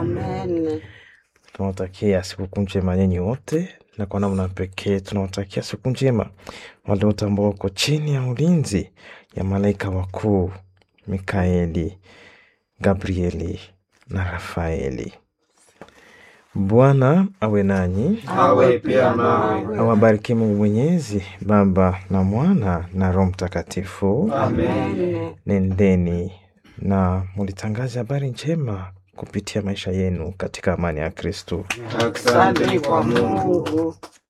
Amen. Tunawatakia sikukuu njema nyinyi wote, na kwa namna pekee tunawatakia siku njema wale wote ambao wako chini ya ulinzi ya malaika wakuu Mikaeli, Gabrieli na Rafaeli. Bwana awe nanyi, awe pia nawe. awabariki Mungu Mwenyezi, Baba na Mwana na Roho Mtakatifu. Amen. Nendeni na mulitangaze habari njema kupitia maisha yenu katika amani ya Kristo. Asante kwa Mungu. Mungu